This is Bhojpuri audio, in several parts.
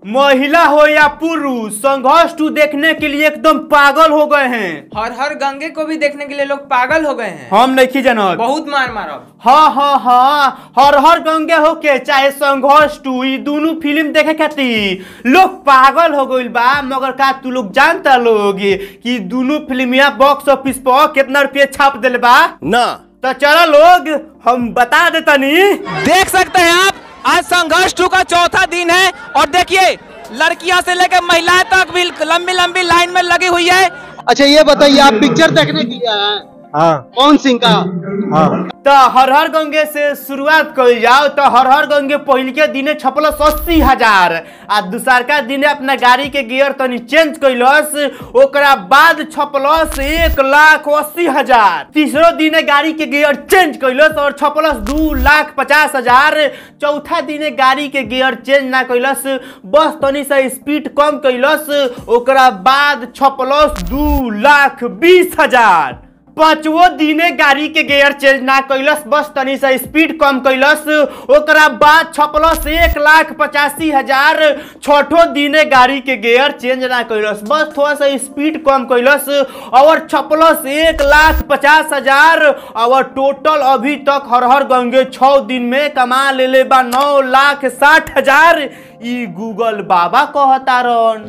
महिला हो या पुरुष संघर्ष टू देखने के लिए एकदम पागल हो गए हैं हर हर गंगे को भी देखने के लिए लोग पागल हो गए हैं हम नहीं जानत बहुत मार मारब हाँ हाँ हाँ हर हर गंगे होके चाहे संघर्ष टू ई दोनों फिल्म देखे खातिर लोग पागल हो गइल बा मगर का तू लोग जानता लोग कि दोनों फिल्मिया बॉक्स ऑफिस पर कितना रुपया छाप दिले बा ना तो चलो लोग हम बता देतनी देख सकते हैं आप आज संघर्ष टू का चौथा दिन है और देखिए लड़कियां से लेकर महिलाएं तक भी लंबी लंबी लाइन में लगी हुई है अच्छा ये बताइए आप पिक्चर देखने की हैं हाँ कौन सिंह का हाँ तो हर हर गंगे से शुरुआत कल जाओ तो हर हर गंगे पहल के दिने छपलस अस्सी हजार आ दूसरका दिने अपना गाड़ी के गियर तनी चेंज कैलस ओकरा बाद छपलस एक लाख अस्सी हजार तीसरो दिने गाड़ी के गियर चेंज कैलस और छपलस दू लाख पचास हजार चौथा दिने गाड़ी के गियर चेंज ना कैलस बस तनी सा स्पीड कम कैलस ओकरा बाद छपलस दू लाख बीस हजार पांचवो दिने गाड़ी के गियर चेंज ना कैलस बस तनी सा स्पीड कम कैलस ओकरा बाद छपलस एक लाख पचासी हजार छठो दिने गाड़ी के गियर चेंज ना कैलस बस थोड़ा सा स्पीड कम कैलस और छपलस एक लाख पचास हजार और टोटल अभी तक हर हर गंगे छः दिन में कमा लेले बा नौ लाख साठ हजार ई गूगल बाबा कहतारन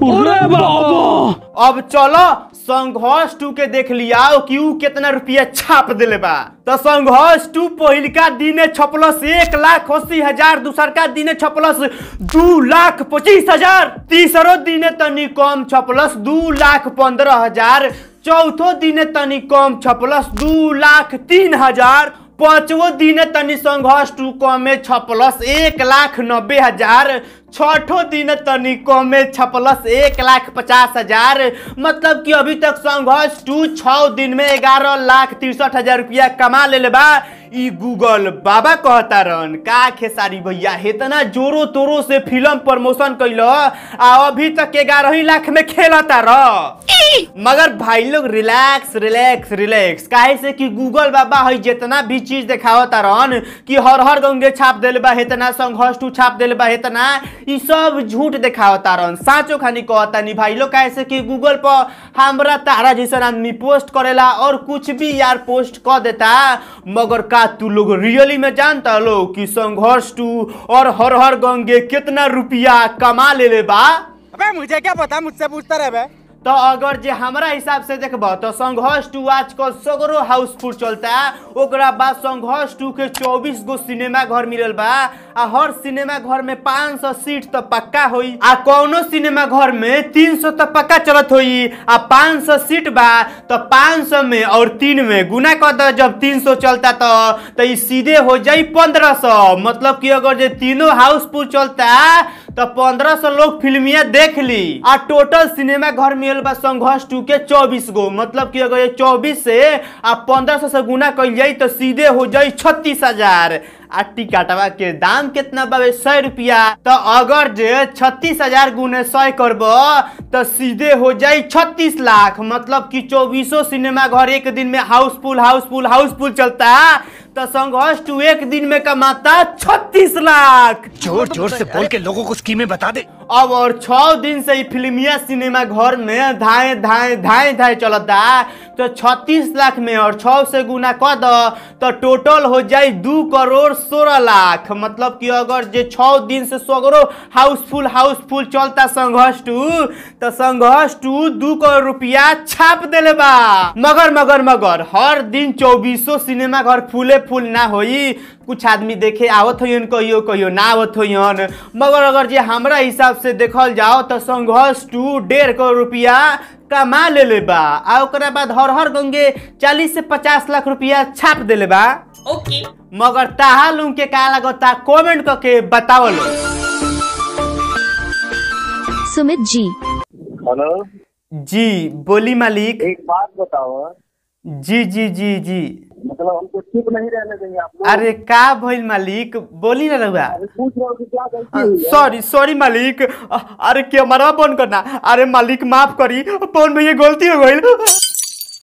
अब चलो संघर्ष टू के देख लिया कि ऊ कितना रुपया छाप दिले बा तो संघर्ष टू पहिलका दिने छपलस एक लाख अस्सी हजार दूसरका दिने छपलस दू लाख पच्चीस हजार तीसरो दिने तनी कम छपलस दू लाख पंद्रह हजार चौथो दिने तनी कम छपलस दू लाख तीन हजार पांचवो दिने तनी संघर्ष टू कमे छपलस एक लाख नब्बे हजार छठो दिन तनी कमे छपलस एक लाख पचास हजार मतलब कि अभी तक संघर्ष टू छः दिन में ग्यारह लाख तिरसठ हजार रुपया कमा लेले बा ई गूगल बाबा कहता रहन का खेसारी भैया इतना जोरो तोरो से फिल्म प्रमोशन कैल आ अभी तक ग्यारह ही लाख में खेलता रह मगर भाई लोग रिलैक्स रिलैक्स रिलैक्स काहे से कि गूगल बाबा है जितना भी चीज देखावता रहन कि हर हर गंगे छाप देले बा इतना संघर्ष टू छाप देले बा इतना ई सब झूठ देखावता रहन साचो खानी कहता नहीं भाई लोग काहे से कि गूगल पर हमरा तारा जैसा आदमी पोस्ट करेला और कुछ भी यार पोस्ट कर देता मगर का तू लोग रियली में जानता लो कि संघर्ष टू और हर हर गंगे कितना रुपया कमा लेले बा अबे मुझे क्या पता मुझसे पूछता रहे बे तो अगर जे हमरा हिसाब से देखबो तो संघर्ष टू आजकल सगरो हाउसफुल चलता ओकरा बाद संघर्ष टू के 24 गो सिनेमा घर मिलल बा आ हर सिनेमा घर में 500 सीट तो पक्का होई आ कौनो सिनेमा घर में 300 तो पक्का चलत होई आ 500 सीट बा तो 500 में और तीन में गुना कर दो जब 300 चलता तो तो ई सीधे हो जाई 1500 मतलब कि अगर जे तीनों हाउसफुल चलता तो 1500 लोग फिल्मिया देख ली आ टोटल सिनेमा घर मिलल बा संघर्ष टू के 24 गो मतलब कि अगर ये 24 से आ 1500 से गुना कइल जाई तो सीधे हो जाई छत्तीस हजार आ टिकटवा के दाम कितना बाबे सौ रुपया तो अगर जे छत्तीस हजार गुने सौ करब तो सीधे हो जाई छत्तीस लाख मतलब कि चौबीसों सिनेमा घर एक दिन में हाउसफुल हाउसफुल हाउसफुल चलता तो संघर्ष टू एक दिन में कमाता छत्तीस लाख जोर जोर से बोल के लोगों को स्कीमें बता दे अब और छह दिन से ही फिल्मिया सिनेमा घर में धाए धाए धाए धाए चलता तो छत्तीस लाख में और छह से गुना कर दो तो टोटल हो जाए दू करोड़ सोलह लाख मतलब कि अगर जे छह दिन से सगरो हाउसफुल हाउसफुल चलता संघर्ष टू तो संघर्ष टू दू करोड़ रुपया छाप देले बा मगर मगर मगर हर दिन चौबीसों सिनेमा घर फूले फूल ना होई कुछ आदमी देखे आवत होइयन कहियो कहियो ना आवत होइयन मगर अगर जे हमरा हिसाब से देखल जाओ तो संघर्ष टू डेढ़ करोड़ रुपया कमा लेले बा आ ओकरा बाद हर हर गंगे चालीस से पचास लाख रुपया छाप देले बा ओके मगर ताहा लुम के का लगता कमेंट करके बताओ लो सुमित जी हेलो जी बोली मालिक एक बात बताओ जी जी जी जी मतलब हमको चुप नहीं रहने देंगे आप लोग अरे का भइल मालिक बोली ना रहुआ अरे पूछ रहे हो कि क्या गलती हुई है सॉरी सॉरी मालिक अ- अरे कैमरा बंद करना अरे मालिक माफ करी पवन भैया गलती हो गई